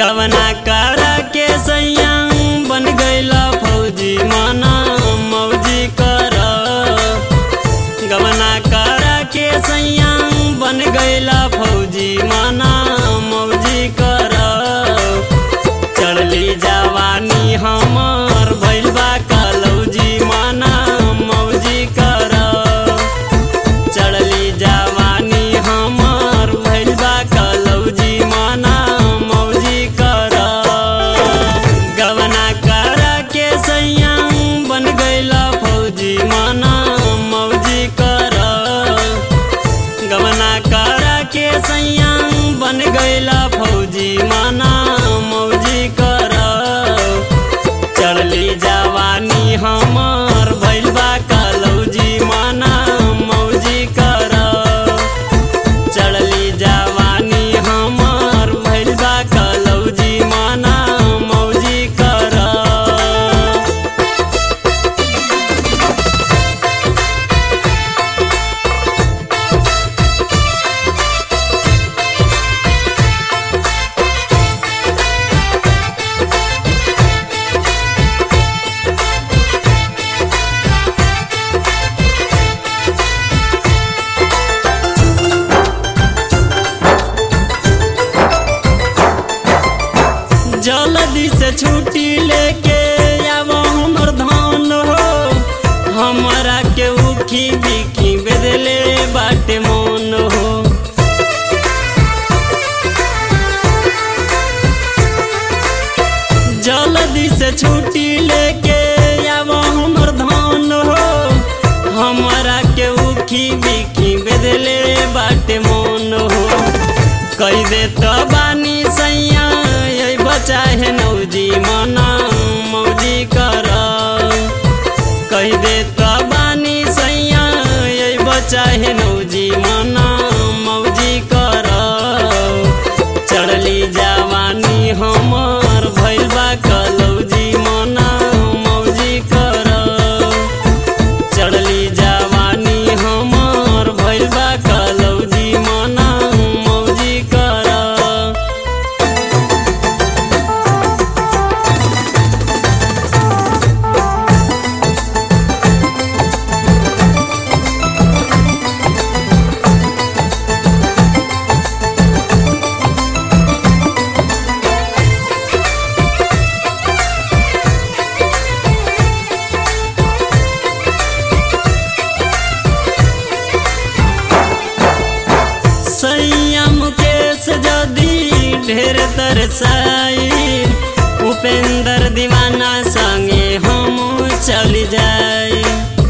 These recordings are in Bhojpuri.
गवना करा के सैया बन गईला फौजी माना मौजी कर गवना करा के सैया बन गईला फौजी माना मौजी कर चढ़ली जवानी हमर भइल बा कलौजी माना मौजी कर चढ़ली जवानी हमर भइल बा कलौजी माना मौजी कर गवना कर के सैया बन गईला फौजी माना मौजी कर गवना कर के सैया बन गईला फौजी माना मौजी कर चढ़ली जवानी हमर भइल बा कलौजी माना मौजी कर चढ़ली जवानी हमर भइल बा कलौजी माना मौजी कर जल्दी से छुट्टी लेके आब हमर धान हो हमरा के उखी बिखी बेदले बाटे मन हो जल्दी से छुट्टी लेके आब हमर धान हो हमरा के उखी बिखी बेदले बाटे मन हो कई दे तो बानी सैया यही बचा है नौजी मना मौजी कर कही दे तो बानी सैया यही बचा है नौजी मना मौजी कर चढ़ली जवानी हमर भइल बा कलौजी मना मौजी कर चढ़ली जवानी हमर भइल बा कलौजी मना मौजी कर संयम केस जदी ढेर तरसाई उपेंद्र दीवाना संगे हम चल जाई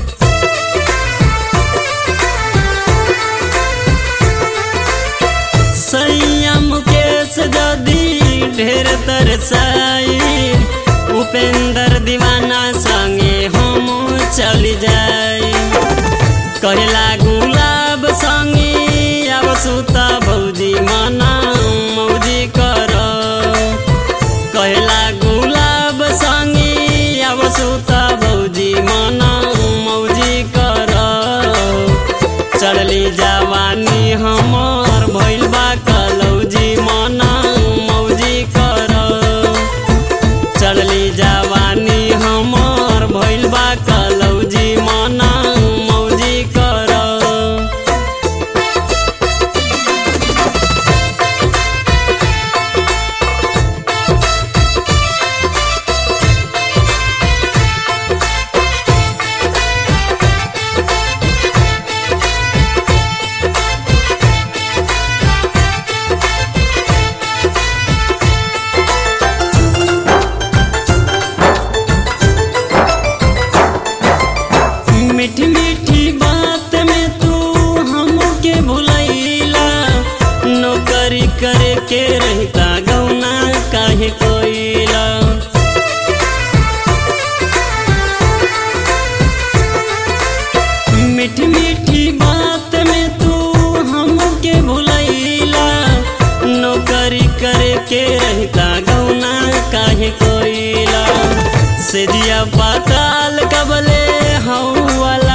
संयम केस जदी ढेर तरसाई उपेंद्र दीवाना संगे हम चल जाई कहला गुलाब संगे अब सुता भौजी मना मौजी कर कहला गुलाब संगे अब सुता भौजी मना मौजी कर चढ़ली जवानी हमर भइल बा कलौजी मना मौजी कर चढ़ली जवानी हमर भइल बा कलौजी मना मौजी कर मीठी मीठी बात में तू हमके भुलैला नौकरी करे के रहता गौना काहे कोइला मीठी मीठी बात में तू हमके भुलैला नौकरी करे के रहता गौना काहे कोइला से जिया पाताल कबले हऊ वाला